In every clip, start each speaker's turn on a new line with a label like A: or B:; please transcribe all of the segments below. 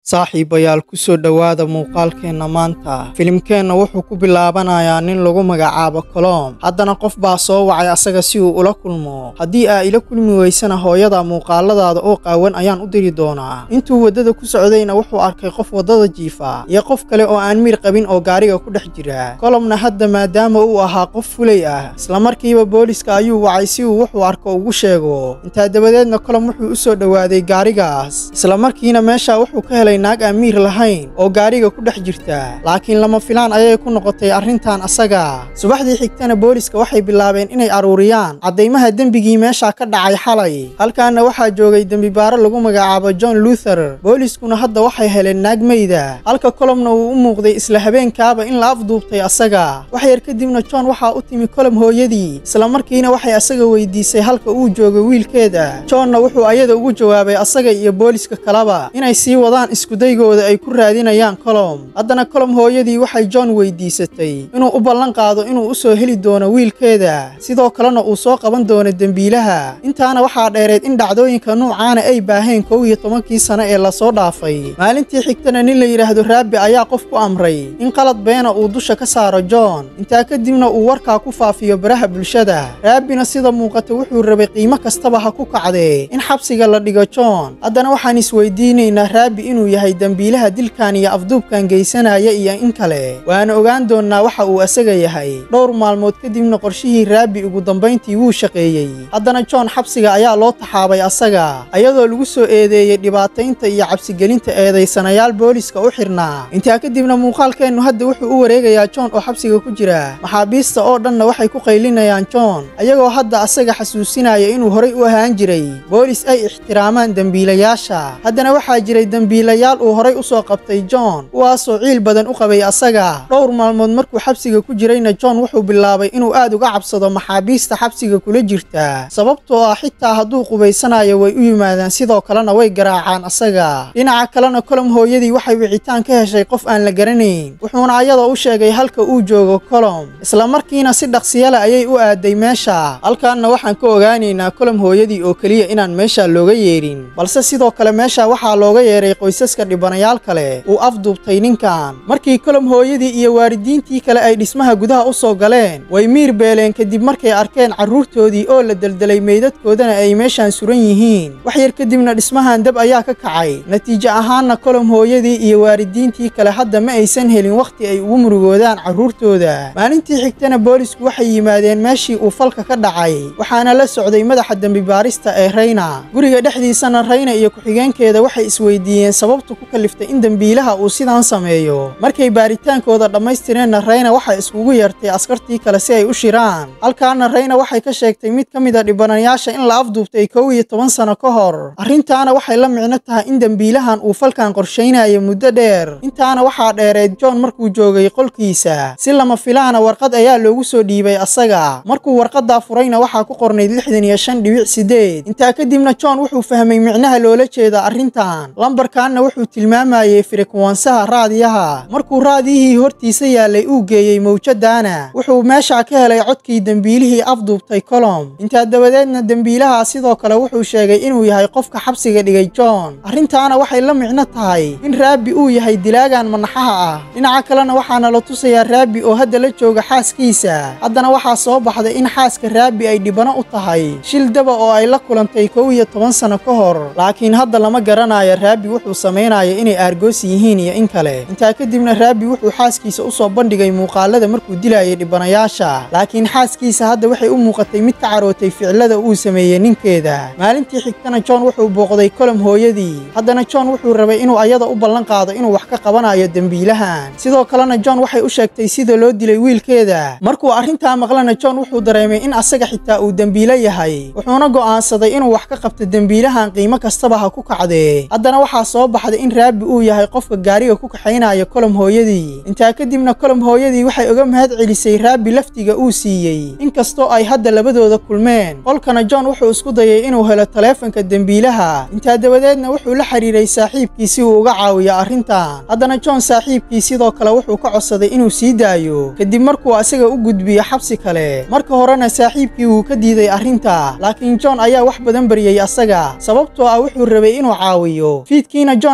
A: saaxiibayaal ku soo dhowaada muuqaalkeenna maanta filimkeenna wuxuu ku bilaabanayaa nin lagu magacaabo kolom haddana qof baa soo wacay asaga si uu ula kulmo haddii aa ila kulmi weysana hooyada muuqaaladaada oo qaawan ayaan u diri doonaa intuu waddada ku socdayna wuxuu arkay qof waddada jiifa iyo qof kale oo aan mir qabin oo gaariga ku dhex jira kolomna hadda maadaama uu ahaa qof fulay ah islamarkiiba booliska ayuu wacay si uu wuxuu arko ugu sheego intaa dabadeedna kolom wuxuu u soo dhowaaday gaarigaas islamarkiina meesha wuxuu ka helay naag aan miir lahayn oo gaariga ku dhex jirta laakiin lama filaan ayay ku noqotay arrintan asaga subaxdii xigtana booliska waxay bilaabeen inay aruuriyaan caddaymaha dembigii meesha ka dhacay xalay halkaana waxaa joogay dembibaaro lagu magacaabo john luther booliskuna hadda waxay heleen naag meyda halka kolomna uu u muuqday isla habeenkaaba in la afduubtay asaga wax yar kadibna john waxaa u timi kolom hooyadii islamarkiina waxay asaga weydiisay halka uu joogo wiilkeeda johnna wuxuu ayada ugu jawaabay asaga iyo booliska kaleba inay sii wadaan iskudaygooda ay ku raadinayaan kolom haddana kolom hooyadii waxay john weydiisatay inuu u ballan qaado inuu u soo heli doono wiilkeeda sidoo kalena uu soo qaban doono dembiilaha intaana waxaa dheereed in dhacdooyinka nuucaana ay baaheen kow iyo tobankii sano ee lasoo dhaafay maalintii xigtana nin la yidhaahdo raabi ayaa qof ku amray in qalad beena uu dusha ka saaro john intaa kadibna uu warkaa ku faafiyo baraha bulshada raabina sida muuqata wuxuu rabay qiimo kastaba ha ku kacdee in xabsiga la dhigo john haddana waxaan isweydiinaynaa raabi inuu yahay dembiilaha dilkan iyo afduubkan geysanaya iyo in kale waana ogaan doonnaa waxa uu asaga yahay dhowr maalmood kadibna qorshihii raabi ugu dambayntii wuu shaqeeyey haddana john xabsiga ayaa loo taxaabay asaga ayadoo lagu soo eedeeyey dhibaataynta iyo cabsigelinta eedaysanayaal booliska u xirnaa intaa kadibna muuqaalkeennu hadda wuxuu u wareegayaa john oo xabsiga ku jira maxaabiista oo dhanna waxay ku qaylinayaan john ayagoo hadda asaga xasuusinaya inuu horay u ahaan jiray boolis ay ixtiraamaan dembiilayaasha haddana waxaa jiray dembiilayaal uu horay u soo qabtay john kuwaasoo ciil badan u qabay asaga dhowr maalmood markuu xabsiga ku jirayna john wuxuu bilaabay inuu aad uga cabsado maxaabiista xabsiga kula jirta sababtoo ah xitaa hadduu qubaysanayo way u yimaadaan sidoo kalena way garaacaan asaga dhinaca kalena kolom hooyadii waxay wicitaan ka heshay qof aan la garanayn wuxuuna ayada u sheegay halka uu joogo kolom islamarkiina si dhaqsiyale ayay u aaday meesha halkaanna waxaan ka ogaanaynaa kolom hooyadii oo keliya inaan meesha looga yeedhin balse sidoo kale meesha waxaa looga yeeray qoysaska dhibanayaal kale uu afduubtay ninkan markii kolom hooyadii iyo waalidiintii kale ay dhismaha gudaha u soo galeen way miir beeleen kadib markay arkeen carruurtoodii oo la deldelay meydadkoodana ay meeshaan suran yihiin wax yar kadibna dhismahan dab ayaa ka kacay natiijo ahaanna kolom hooyadii iyo waalidiintii kale hadda ma aysan helin wakhti ay ugu murugoodaan carruurtooda maalintii xigtana boolisku waxay yimaadeen meeshii uu falka ka dhacay waxaana la socday madaxa dembibaarista ee rayna guriga dhexdiisana rayna iyo ku-xigeenkeeda waxay isweydiiyeen sababta ku kaliftay in dembiilaha uu sidaan sameeyo markay baaritaankooda dhammaystireenna rayna waxay iskugu yeertay askartii kale si ay u shiraan halkaana rayna waxay ka sheegtay mid ka mid a dhibanayaasha in la afduubtay kow iyo toban sano ka hor arrintaana waxay la micno tahay in dembiilahan uu falkan qorshaynayo muddo dheer intaana waxaa dheereed john markuu joogay qolkiisa si lama filaana warqad ayaa loogu soo dhiibay asaga markuu warqaddaa furayna waxaa ku qornayd lixdan iyo shan dhibic sideed intaa kadibna john wuxuu fahmay micnaha loola jeeda arrintan lambarkaanna wuxuu tilmaamayey firikwansaha raadiyaha markuu raadiyihii hortiisa yaalay uu geeyey mawjadaana wuxuu meesha ka helay codkii dembiilihii afduubtay kolom intaa dabadeedna dembiilaha sidoo kale wuxuu sheegay inuu yahay qofka xabsiga dhigay john arrintaana waxay la micno tahay in raabi uu yahay dilaagan manaxaha ah dhinaca kalena waxaana la tusayaa raabi oo hadda la jooga xaaskiisa haddana waxaa soo baxday in xaaska raabi ay dhibano u tahay shil daba oo ay la kulantay kow iyo toban sano ka hor laakiin hadda lama garanayo raabi wuxuu samaynaya inay aargoos yihiin iyo in kale intaa kadibna raabi wuxuu xaaskiisa u soo bandhigay muuqaalada markuu dilayay dhibanayaasha laakiin xaaskiisa hadda waxay u muuqatay mid ka carootay ficilada uu sameeyey ninkeeda maalintii xigtana john wuxuu booqday kolom hooyadii haddana john wuxuu rabay inuu ayada u ballan qaado inuu wax ka qabanayo dembiilahan sidoo kalena john waxay u sheegtay sida loo dilay wiilkeeda markuu arrintaa maqlana john wuxuu dareemay in asaga xitaa uu dembiilo yahay wuxuuna go'aansaday inuu wax ka qabto dembiilahan qiimo kastaba ha ku kacdee haddana waxaa soo baxday in raabi uu yahay qofka gaariga ku kaxaynaya kolom hooyadii intaa kadibna kolom hooyadii waxay uga mahad celisay raabi laftiga uu siiyey inkastoo ay hadda labadooda kulmeen qolkana john wuxuu isku dayay inuu helo taleefanka dembiilaha intaa dabadeedna wuxuu la xiriiray saaxiibkii si uu uga caawiyo arrintan haddana john saaxiibkii sidoo kale wuxuu ka codsaday inuu sii daayo kadib markuu asaga u gudbiyo xabsi kale marka horena saaxiibkii wuu ka diiday arrinta laakiin john ayaa wax badan baryey asaga sababtoo ah wuxuu rabay inuu caawiyo fiidkiina john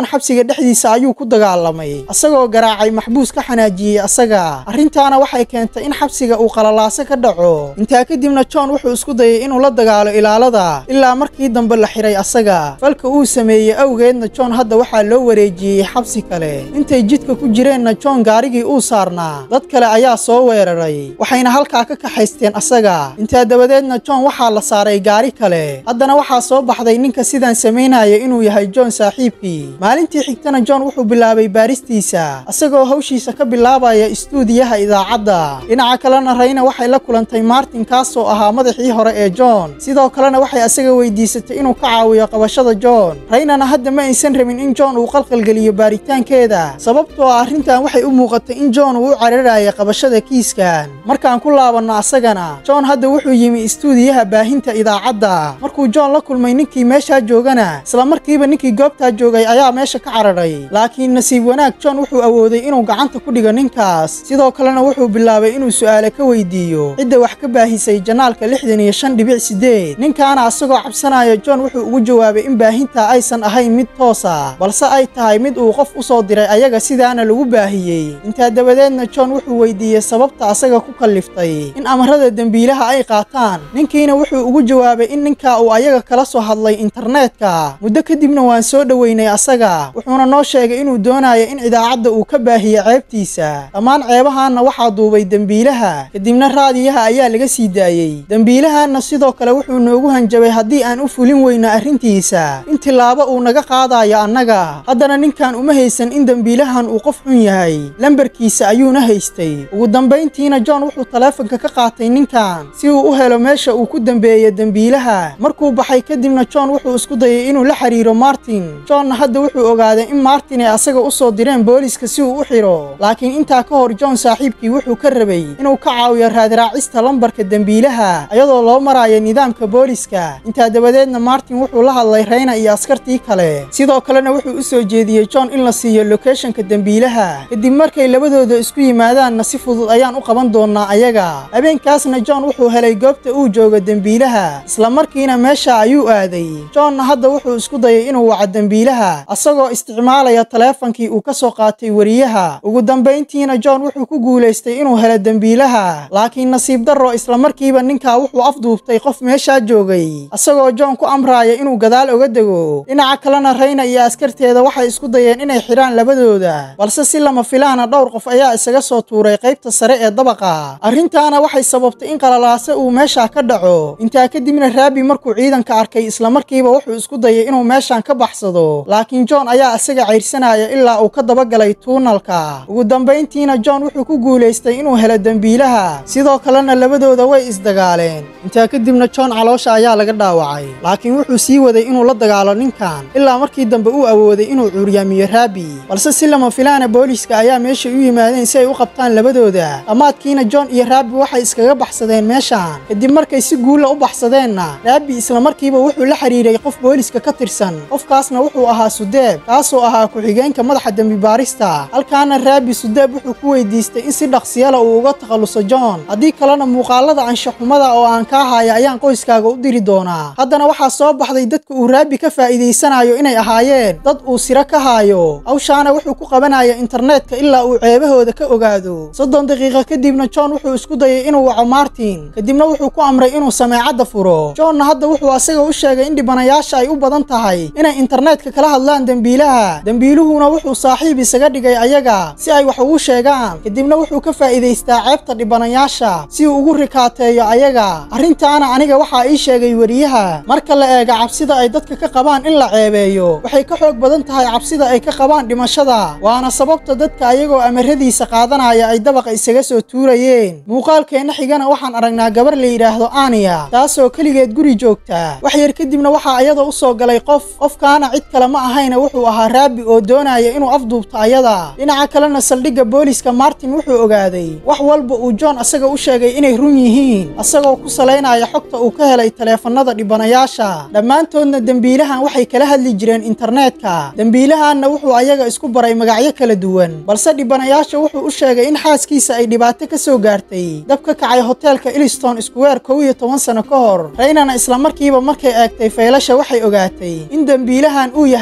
A: john xabsiga dhexdiisa ayuu ku dagaalamay asagoo garaacay maxbuus ka xanaajiyey asaga arrintaana waxay keentay in xabsiga uu qalalaaso ka dhaco intaa kadibna john wuxuu isku dayay inuu la dagaalo ilaalada ilaa markii dambe la xiray asaga falka uu sameeyey awgeedna john hadda waxaa loo wareejiyey xabsi kale intay jidka ku jireenna john gaarigii uu saarnaa dad kale ayaa soo weeraray waxayna halkaa ka kaxaysteen asaga intaa dabadeedna john waxaa la saaray gaari kale haddana waxaa soo baxday ninka sidaan samaynaya inuu yahay john saaxiibkii maalintii xigtana john wuxuu bilaabay baaristiisa asagoo hawshiisa ka bilaabaya istuudiyaha idaacadda dhinaca kalena rayna waxay la kulantay martin kaasoo ahaa madaxii hore ee john sidoo kalena waxay asaga weydiisatay inuu ka caawiyo qabashada john raynana hadda ma aysan rabin in john uu qalqalgeliyo baaritaankeeda sababtoo ah arrintan waxay u muuqatay in john uu u cararaya qabashada kiiskan markaan ku laabanno asagana john hadda wuxuu yimi istuudiyaha baahinta idaacadda markuu john la kulmay ninkii meeshaa joogana isla markiiba ninkii goobtaa joogay ayaa meesha ka cararay laakiin nasiib wanaag john wuxuu awooday inuu gacanta ku dhigo ninkaas sidoo kalena wuxuu bilaabay inuu su'aale ka weydiiyo cidda wax ka baahisay janaalka lixdan iyo shan dhibic sideed ninkaana asagoo cabsanaya john wuxuu ugu jawaabay in baahintaa aysan ahayn mid toosa balse ay tahay mid uu qof u soo diray ayaga sidaana lagu baahiyey intaa dabadeedna john wuxuu weydiiyey sababta asaga ku kalliftay in amarada dembiilaha ay qaataan ninkiina wuxuu ugu jawaabay in ninkaa uu ayaga kala soo hadlay internetka muddo kadibna waan soo dhoweynay asaga wuxuuna noo sheegay inuu doonayo in idaacadda uu ka baahiyo ceebtiisa dhammaan ceebahaanna waxaa duubay dembiilaha kadibna raadiyaha ayaa laga sii daayey dembiilahaanna sidoo kale wuxuu noogu hanjabay haddii aan u fulin weyna arrintiisa in tilaabo uu naga qaadayo annaga haddana ninkan uma haysan in dembiilahan uu qof xun yahay lambarkiisa ayuuna haystay ugu dambayntiina john wuxuu taleefanka ka qaatay ninkan si uu u helo meesha uu ku dembeeyo dembiilaha markuu baxay kadibna john wuxuu isku dayay inuu la xiriiro martin johnna hadda wuxuu ogaaday in martin ay asaga u soo direen booliska si uu u xidho laakiin intaa ka hor john saaxiibkii wuxuu ka rabay inuu ka caawiyo raadraacista lambarka dembiilaha iyadoo loo marayo nidaamka booliska intaa dabadeedna martin wuxuu la hadlay rayna iyo askartii kale sidoo kalena wuxuu u soo jeediyey john in la siiyo lokeeshanka dembiilaha kadib markay labadooda isku yimaadaanna si fudud ayaan u qaban doonaa ayaga habeenkaasna john wuxuu helay goobta uu joogo dembiilaha isla markiina meesha ayuu aaday johnna hadda wuxuu isku dayay inuu waco dembiilaha asagoo isticmaalaya taleefankii uu ka soo qaatay weriyaha ugu dambayntiina john wuxuu ku guulaystay inuu helo dembiilaha laakiin nasiib darro isla markiiba ninkaa wuxuu afduubtay qof meeshaa joogay asagoo john ku amraaya inuu gadaal oga dego dhinaca kalena rayna iyo askarteeda waxay isku dayeen inay xidhaan labadooda balse si lama filaana dhowr qof ayaa isaga soo tuuray qaybta sare ee dabaqa arrintaana waxay sababtay in qalalaase uu meeshaa ka dhaco intaa kadibna raabi markuu ciidanka arkay isla markiiba wuxuu isku dayay inuu meeshaan ka baxsado laakiin john ayaa isaga cayrsanaya ilaa uu ka dabagalay tuunalka ugu dambayntiina john wuxuu ku guulaystay inuu helo dembiilaha sidoo kalena labadooda way isdagaaleen intaa kadibna john caloosha ayaa laga dhaawacay laakiin wuxuu sii waday inuu la dagaalo ninkan ilaa markii dambe uu awooday inuu cuuryaamiyo raabi balse si lama filaana booliiska ayaa meesha u yimaadeen si ay u qabtaan labadooda dhammaadkiina john iyo raabi waxay iskaga baxsadeen meeshaan kadib markay si guulla u baxsadeenna raabi isla markiiba wuxuu la xiriiray qof booliiska ka tirsan qofkaasna wuxuu ahaa sudeeb kaasoo ahaa ku-xigeenka madaxa dembibaarista halkaana raabi sudeeb wuxuu ku weydiistay in si dhaqsiyala uu uga takhalluso john haddii kalena muuqaalada anshaxumada oo aan kaa haya ayaan qoyskaaga u diri doonaa haddana waxaa soo baxday dadka uu raabi ka faa'iidaysanayo inay ahaayeen dad uu siro ka haayo hawshaana wuxuu ku qabanaya internetka ilaa uu ceebahooda ka ogaado soddon daqiiqo kadibna john wuxuu isku dayay inuu waco martin kadibna wuxuu ku amray inuu sameecadda furo johnna hadda wuxuu asaga u sheegay in dhibanayaasha ay u badan tahay inay internetka kala hadlaan dembiilaha dembiiluhuna wuxuu saaxiib isaga dhigay ayaga si ay wax ugu sheegaan kadibna wuxuu ka faa'iidaystaa ceebta dhibanayaasha si uu ugu rikaateeyo ayaga arrintaana aniga waxaa ii sheegay weriyaha marka la eega cabsida ay dadka ka qabaan in la ceebeeyo waxay ka xoog badan tahay cabsida ay ka qabaan dhimashada waana sababta dadka ayagoo amaradiisa qaadanaya ay dabaqa isaga soo tuurayeen muuqaalkeenna xigana waxaan aragnaa gabar la yidhaahdo aniya taasoo keligeed guri joogta wax yar kadibna waxaa ayada u soo galay qof qofkaana cid kale ma ahayna wuxuu ahaa raabi oo doonaya inuu afduubto ayada dhinaca kalena saldhigga booliiska martin wuxuu ogaaday wax walba uu john asaga u sheegay inay run yihiin asagoo ku salaynaya xogta uu ka helay taleefannada dhibanayaasha dhammaantoodna dembiilahan waxay kala hadli jireen internetka dembiilahanna wuxuu ayaga isku baray magacyo kala duwan balse dhibanayaasha wuxuu u sheegay in xaaskiisa ay dhibaato ka soo gaartay dab ka kacay hoteelka iliston square kow iyo toban sano ka hor raynana isla markiiba markay eegtay faylasha waxay ogaatay in dembiilahan uu yahay raabi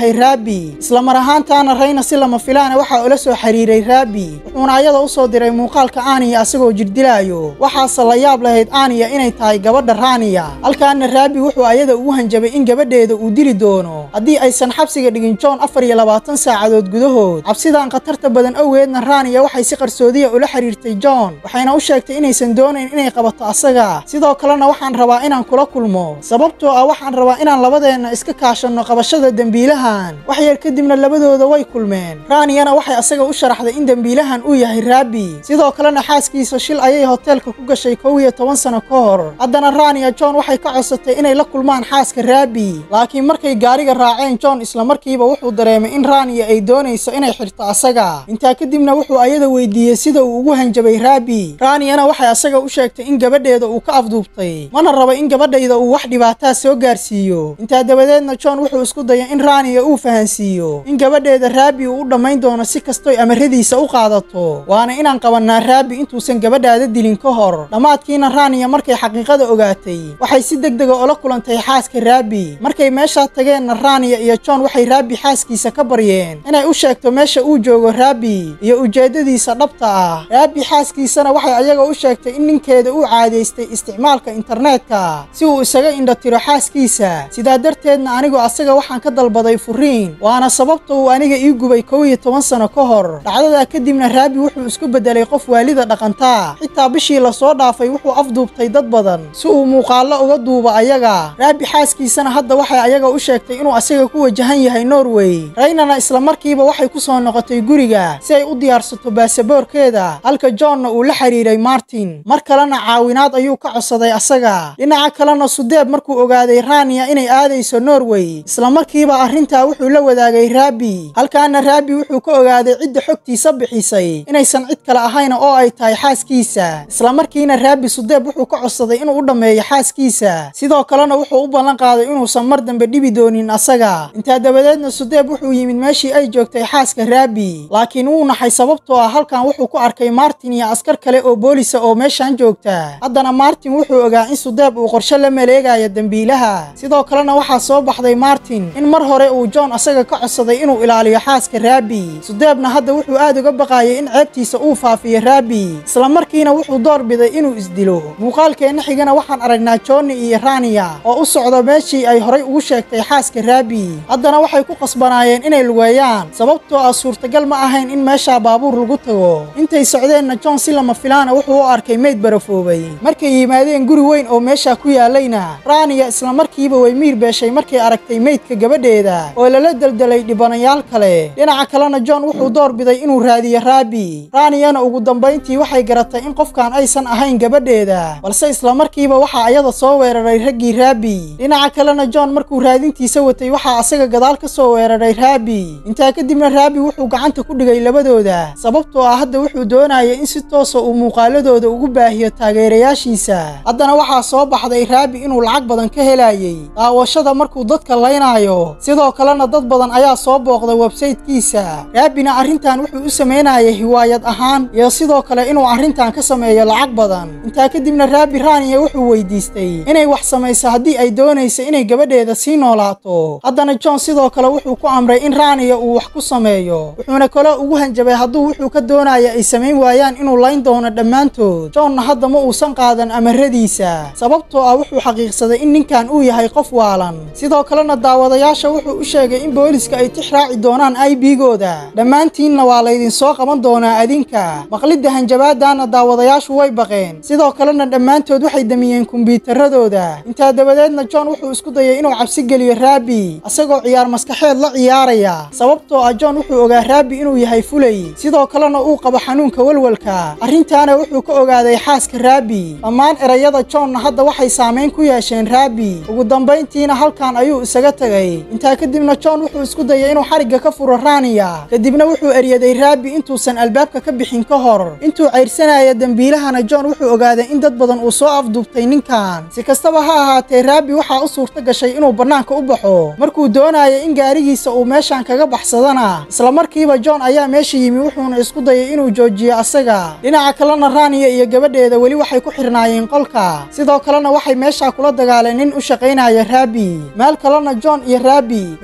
A: raabi isla mar ahaantaana rayna si lama filaana waxaa ula soo xiriiray raabi wuxuuna ayada u soo diray muuqaalka aaniya asagoo jirdilaayo waxaase la yaab lahayd aaniya inay tahay gabadha raaniya halkaana raabi wuxuu ayada ugu hanjabay in gabadheeda uu dili doono haddii aysan xabsiga dhigin john afar iyo labaatan saacadood gudahood cabsidan khatarta badan awgeedna raaniya waxay si qarsoodiya ula xiriirtay john waxayna u sheegtay inaysan doonayn inay qabato asaga sidoo kalena waxaan rabaa inaan kula kulmo sababtoo ah waxaan rabaa inaan labadeenna iska kaashanno qabashada dembiilahan wax yar kadibna labadooda way kulmeen raaniyana waxay asaga u sharaxday in dembiilahan uu yahay raabi sidoo kalena xaaskiisa shil ayay hoteelka ku gashay kow iyo toban sano ka hor haddana raaniya john waxay ka codsatay inay la kulmaan xaaska raabi laakiin markay gaariga raaceen john islamarkiiba wuxuu dareemay in raaniya ay doonayso inay xirto asaga intaa kadibna wuxuu ayada weydiiyey sida uu ugu hanjabay raabi raaniyana waxay asaga u sheegtay in gabadheeda uu ka afduubtay mana raba in gabadhayda uu wax dhibaataa soo gaarsiiyo intaa dabadeedna john wuxuu isku dayay in raaniya uu fahansiiyo in gabadheeda raabi uu u dhammayn doono si kastoy amaradiisa u qaadato waana inaan qabannaa raabi intuusan gabadhaada dilin ka hor dhammaadkiina raaniya markay xaqiiqada ogaatay waxay si deg dega ula kulantay xaaska raabi markay meeshaa tageenna raaniya iyo john waxay raabi xaaskiisa ka baryeen inay u sheegto meesha uu joogo raabi iyo ujeeddadiisa dhabta ah raabi xaaskiisana waxay ayaga u sheegtay in ninkeeda uu caadaystay isticmaalka internetka si uu isaga indhatiro xaaskiisa sidaa darteedna anigu asaga waxaan ka dalbaday furiin waana sababta uu aniga ii gubay kow iyo toban sano ka hor dhacdadaa kadibna raabi wuxuu isku beddelay qof waalida dhaqantaa xitaa bishii lasoo dhaafay wuxuu afduubtay dad badan si uu muuqaallo uga duuba ayaga raabi xaaskiisana hadda waxay ayaga u sheegtay inuu asaga ku wajahan yahay norway raynana islamarkiiba waxay ku soo noqotay guriga si ay u diyaarsato baasaboorkeeda halka johnna uu la xiriiray martin mar kalena caawinaad ayuu ka codsaday asaga dhinaca kalena sudeeb markuu ogaaday raaniya inay aadayso norway islamarkiiba arrintaa wuxuu la wadaagay raabi halkaana raabi wuxuu ka ogaaday cidda xogtiisa bixisay inaysan cid kale ahayn oo ay tahay xaaskiisa islamarkiina raabi sudeeb wuxuu ka codsaday inuu u dhammeeyo xaaskiisa sidoo kalena wuxuu u ballan qaaday inuusan mar dambe dhibi doonin asaga intaa dabadeedna sudeeb wuxuu yimid meeshii ay joogtay xaaska raabi laakiin wuu naxay sababtoo ah halkan wuxuu ku arkay martin iyo askar kale oo boolisa oo meeshan joogta haddana martin wuxuu ogaa in sudeeb uu qorshe la maleegayo dembiilaha sidoo kalena waxaa soo baxday martin in mar hore uu john asaga ka codsaday inuu ilaaliyo xaaska raabi sudeebna hadda wuxuu aad uga baqayay in ceebtiisa uu faafiyo raabi islamarkiina wuxuu door biday inuu isdilo muuqaalkeenna xigana waxaan aragnaa johnny iyo raniya oo u socda meeshii ay horay ugu sheegtay xaaska raabi haddana waxay ku qasbanaayeen inay lugeeyaan sababtoo ah suurtagal ma ahayn in meeshaa baabuur lagu tago intay socdeenna john si lama filaana wuxuu u arkay meyd barafoobay markay yimaadeen guri weyn oo meeshaa ku yaalayna raaniya islamarkiiba way miir beeshay markay aragtay meydka gabadheeda oo lala deldelay dhibanayaal kale dhinaca kalena john wuxuu door biday inuu raadiyo raabi raaniyana ugu dambayntii waxay garatay in qofkan aysan ahayn gabadheeda balse islamarkiiba waxaa ayada soo weeraray raggii raabi dhinaca kalena john markuu raadintiisa watay waxaa asaga gadaal ka soo weeraray raabi intaa kadibna raabi wuxuu gacanta ku dhigay labadooda sababtoo ah hadda wuxuu doonaya in si toosa uu muuqaaladooda ugu baahiyo taageerayaashiisa haddana waxaa soo baxday raabi inuu lacag badan ka helayay daawashada markuu dadka laynaayo sidoo kalena dad badan ayaa soo booqda websaytekiisa raabina arrintan wuxuu u samaynayay hiwaayad ahaan iyo sidoo kale inuu arrintan ka sameeyo lacag badan intaa kadibna raabi raaniya wuxuu weydiistay inay wax samayso haddii ay doonayso inay gabadheeda sii noolaato haddana john sidoo kale wuxuu ku amray in raaniya uu wax ku sameeyo wuxuuna kaloo ugu hanjabay hadduu wuxuu ka doonaya ay samayn waayaan inuu layn doono dhammaantood johnna hadda ma uusan qaadan amaradiisa sababtoo ah wuxuu xaqiiqsaday in ninkan uu yahay qof waalan sidoo kalena daawadayaasha wuxuu u sheegay in booliska ay tix raaci doonaan aybigooda dhammaantiinna waa laydinsoo qaban doonaa adinka maqlidda hanjabaadana daawadayaashu way baqeen sidoo kalena dhammaantood waxay damiyeen kumbiyuutaradooda intaa dabadeedna john wuxuu isku dayay inuu cabsi geliyo raabi isagoo ciyaar maskaxeed la ciyaaraya sababtoo ah john wuxuu ogaa raabi inuu yahay fulay sidoo kalena uu qabo xanuunka walwalka arrintaana wuxuu ka ogaaday xaaska raabi dhammaan erayada johnna hadda waxay saamayn ku yeesheen raabi ugu dambayntiina halkan ayuu isaga tegay intaa kadibna john wuxuu isku dayay inuu xarigga ka furo raaniya kadibna wuxuu eryaday raabi intuusan albaabka ka bixin ka hor intuu cayrsanaya dembiilahana john wuxuu ogaaday in dad badan uu soo afduubtay ninkan si kastaba ha ahaatee raabi waxaa u suurta gashay inuu bannaanka u baxo markuu doonaya in gaarigiisa uu meeshan kaga baxsadana islamarkiiba john ayaa meesha yimi wuxuuna isku dayay inuu joojiyo asaga dhinaca kalena raaniya iyo gabadheeda weli waxay ku xirnaayeen qolka sidoo kalena waxay meeshaa kula dagaaleen nin u shaqaynaya raabi meel kalena john iyo raabi midba midka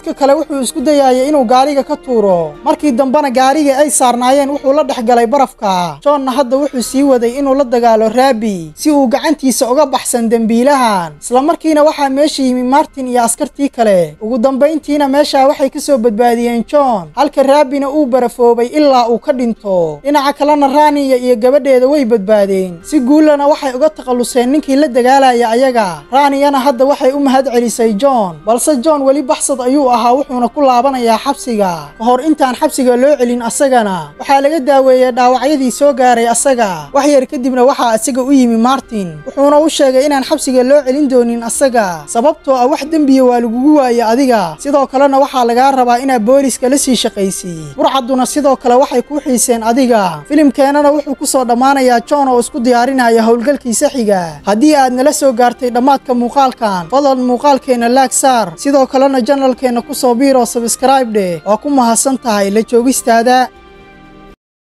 A: midka kale wuxuu isku dayaayay inuu gaariga ka tuuro markii dambena gaariga ay saarnaayeen wuxuu la dhex galay barafka johnna hadda wuxuu sii waday inuu la dagaalo raabi si uu gacantiisa uga baxsan dembiilahan islamarkiina waxaa meesha yimi martin iyo askartii kale ugu dambayntiina meeshaa waxay ka soo badbaadiyeen john halka raabina uu barafoobay ilaa uu ka dhinto dhinaca kalena raaniya iyo gabadheeda way badbaadeen si guullana waxay uga takhalluseen ninkii la dagaalaya ayaga raaniyana hadda waxay u mahad celisay john balse john weli baxsad ayuu ahaa wuxuuna ku laabanayaa xabsiga ka hor intaan xabsiga loo celin asagana waxaa laga daaweeyey dhaawacyadii soo gaaray asaga wax yar kadibna waxaa isaga u yimi martin wuxuuna u sheegay inaan xabsiga loo celin doonin asaga sababtoo ah wax dembiya waa lagugu waaye adiga sidoo kalena waxaa lagaa rabaa inaad booliska la sii shaqaysiy burcadduna sidoo kale waxay kuu xiiseen adiga filimkeenana wuxuu ku soo dhammaanayaa john oo isku diyaarinaya howlgalkiisa xiga haddii aad nala soo gaartay dhammaadka muuqaalkan fadlan muuqaalkeenna laag saar sidoo kalena janalkeenna ku soo biiroo sabskraib dheh waa ku mahadsan tahay la joogistaada